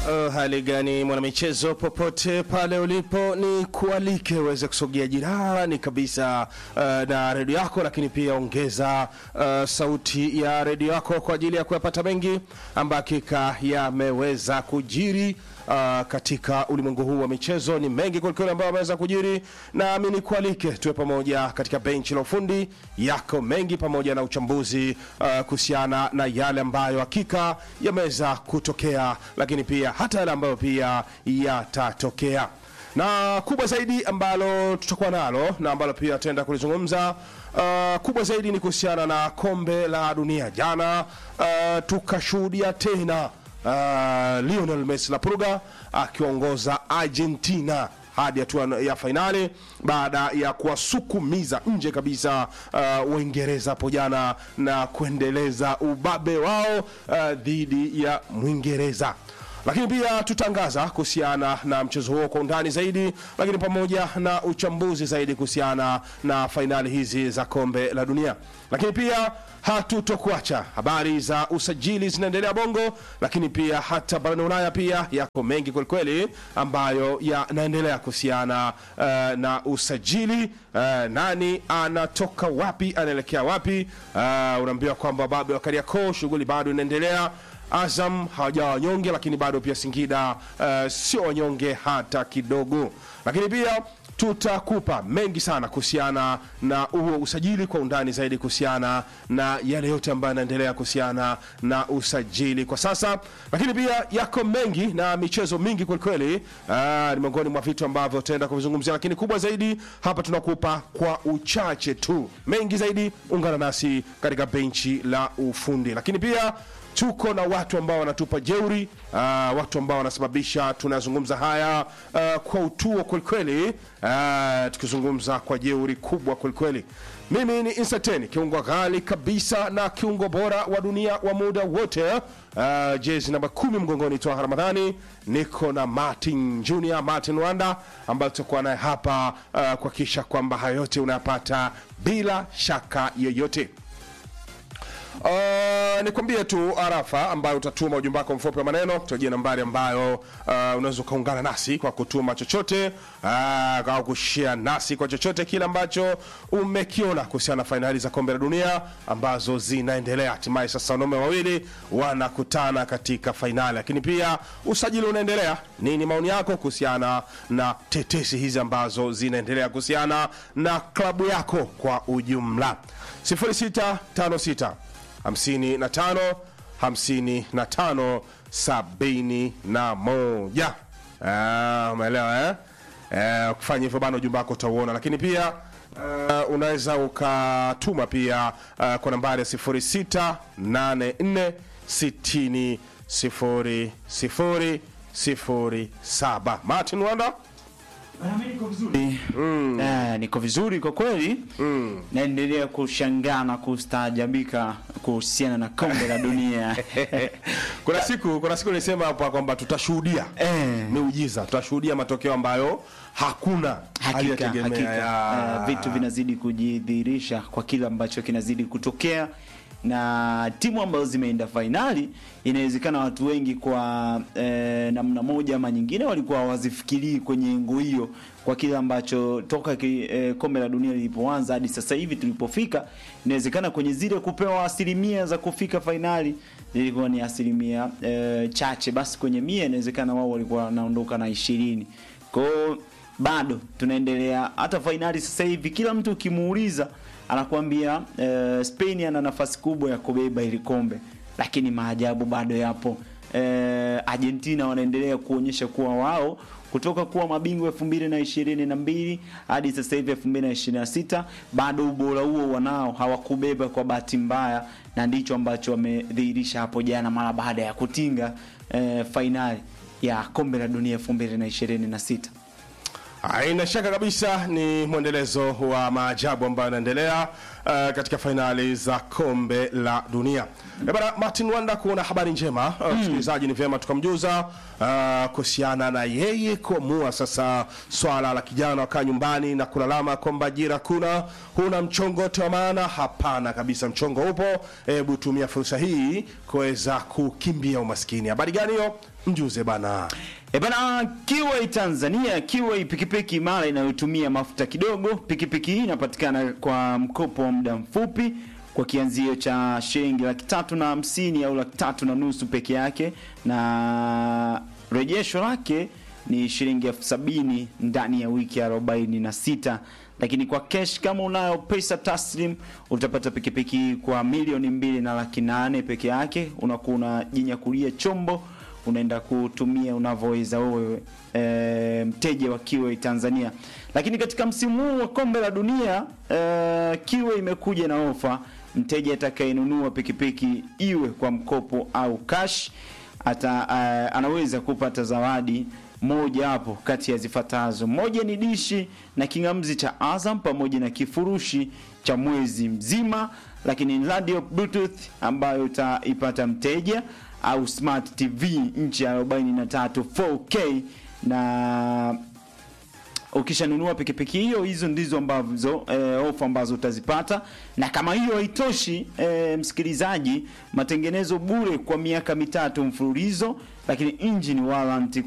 Uh, hali gani mwanamichezo, popote pale ulipo, ni kualike uweze kusogea jirani kabisa uh, na redio yako, lakini pia ongeza uh, sauti ya redio yako kwa ajili ya kuyapata mengi ambayo hakika yameweza kujiri uh, katika ulimwengu huu wa michezo. Ni mengi kwelikweli ambayo ameweza kujiri, nami ni kualike tuwe pamoja katika benchi la ufundi. Yako mengi pamoja na uchambuzi uh, kuhusiana na yale ambayo hakika yameweza kutokea, lakini pia hata yale ambayo pia yatatokea na kubwa zaidi ambalo tutakuwa nalo na ambalo pia tutaenda kulizungumza uh, kubwa zaidi ni kuhusiana na kombe la dunia. Jana uh, tukashuhudia tena uh, Lionel Messi la Pruga akiongoza Argentina hadi hatua ya fainali baada ya kuwasukumiza nje kabisa uh, Uingereza hapo jana na kuendeleza ubabe wao uh, dhidi ya Mwingereza lakini pia tutangaza kuhusiana na mchezo huo kwa undani zaidi, lakini pamoja na uchambuzi zaidi kuhusiana na fainali hizi za kombe la dunia. Lakini pia hatutokuacha, habari za usajili zinaendelea Bongo, lakini pia hata barani Ulaya pia yako mengi kwelikweli ambayo yanaendelea kuhusiana uh, na usajili uh, nani anatoka wapi anaelekea wapi. Uh, unaambiwa kwamba babu wa Kariakoo shughuli bado inaendelea. Azam hawajawa wanyonge, lakini bado pia Singida uh, sio wanyonge hata kidogo. Lakini pia tutakupa mengi sana kuhusiana na huo usajili kwa undani zaidi, kuhusiana na yale yote ambayo yanaendelea kuhusiana na usajili kwa sasa, lakini pia yako mengi na michezo mingi kwelikweli. Uh, ni miongoni mwa vitu ambavyo tutaenda kuvizungumzia, lakini kubwa zaidi hapa tunakupa kwa uchache tu. Mengi zaidi, ungana nasi katika benchi la ufundi, lakini pia tuko na watu ambao wanatupa jeuri uh, watu ambao wanasababisha tunazungumza haya uh, kwa utuo kwelikweli uh, tukizungumza kwa jeuri kubwa kwelikweli. Mimi ni Insateni, kiungo ghali kabisa na kiungo bora wa dunia wa muda wote uh, jezi namba kumi mgongoni toa Ramadhani. Niko na Martin Junior, Martin Wanda ambayo tutakuwa naye hapa uh, kuhakikisha kwamba hayo yote unayapata bila shaka yoyote. Uh, nikwambie tu arafa ambayo utatuma ujumbe wako mfupi wa maneno tutajia nambari ambayo uh, unaweza ukaungana nasi kwa kutuma chochote uh, au kushare nasi kwa chochote kile ambacho umekiona kuhusiana na fainali za kombe la dunia ambazo zinaendelea. Hatimaye sasa wanaume wawili wanakutana katika fainali, lakini pia usajili unaendelea. Nini maoni yako kuhusiana na tetesi hizi ambazo zinaendelea kuhusiana na klabu yako kwa ujumla? 0656 55 55 71. Ah, umeelewa eh? Eh, ukifanya hivyo bana ujumbe wako utauona, lakini pia uh, unaweza ukatuma pia uh, kwa nambari ya 0684 60 0 0 07. Martin Wanda Mm. Eh, niko vizuri kwa kweli mm. Naendelea kushangaa na kustaajabika kuhusiana na kombe la dunia kuna siku kuna siku nilisema hapa kwamba tutashuhudia Eh. miujiza, tutashuhudia matokeo ambayo hakuna hakika, aliyategemea. hakika. Ya. Eh, vitu vinazidi kujidhihirisha kwa kile ambacho kinazidi kutokea na timu ambazo zimeenda fainali inawezekana watu wengi kwa eh, namna moja ama nyingine walikuwa hawazifikirii kwenye engo hiyo kwa kile ambacho toka ki, eh, kombe la dunia lilipoanza hadi sasa hivi tulipofika inawezekana kwenye zile kupewa asilimia za kufika fainali zilikuwa ni asilimia eh, chache basi kwenye mia inawezekana wao walikuwa wanaondoka na ishirini kwao bado tunaendelea hata fainali sasa hivi kila mtu ukimuuliza anakuambia eh, Spain ana nafasi kubwa ya kubeba ili kombe lakini maajabu bado yapo eh, Argentina wanaendelea kuonyesha kuwa wao kutoka kuwa mabingwa elfu mbili na ishirini na mbili hadi sasa hivi elfu mbili na ishirini na sita bado ubora huo wanao hawakubeba kwa bahati mbaya na ndicho ambacho wamedhihirisha hapo jana mara baada ya kutinga eh, fainali ya kombe la dunia elfu mbili na ishirini na sita Haina shaka kabisa ni mwendelezo wa maajabu ambayo yanaendelea uh, katika fainali za kombe la dunia. Eh bana, Martin Wanda, kuna habari njema uh, msikilizaji, ni vyema tukamjuza uh, kuhusiana na yeye kuamua sasa swala la kijana wakaa nyumbani na kulalama kwamba ajira kuna huna mchongo wote wa maana. Hapana kabisa, mchongo upo. Hebu tumia fursa hii kuweza kukimbia umaskini. Habari gani hiyo? Mjuze bana. E bana, Kiway Tanzania, Kiway pikipiki imara inayotumia mafuta kidogo. Pikipiki hii inapatikana kwa mkopo wa muda mfupi kwa kianzio cha shilingi laki tatu na hamsini au laki tatu na nusu peke yake, na rejesho lake ni shilingi elfu sabini ndani ya wiki arobaini na sita lakini kwa cash kama unayo pesa taslim utapata pikipiki hii kwa milioni mbili na laki nane peke yake. Unakuwa unajinyakulia chombo unaenda kutumia unavyoweza wewe e, mteja wa Kiway Tanzania. Lakini katika msimu huu wa kombe la dunia e, Kiway imekuja na ofa, mteja atakayenunua pikipiki iwe kwa mkopo au cash ata, e, anaweza kupata zawadi moja hapo kati ya zifuatazo. Moja ni dishi na kingamzi cha Azam pamoja na kifurushi cha mwezi mzima, lakini ni radio bluetooth ambayo utaipata mteja au smart TV inchi ya 43 4K na ukishanunua pikipiki hiyo, hizo ndizo ambazo e, ofa ambazo utazipata. Na kama hiyo haitoshi, e, msikilizaji, matengenezo bure kwa miaka mitatu mfululizo, lakini engine warranty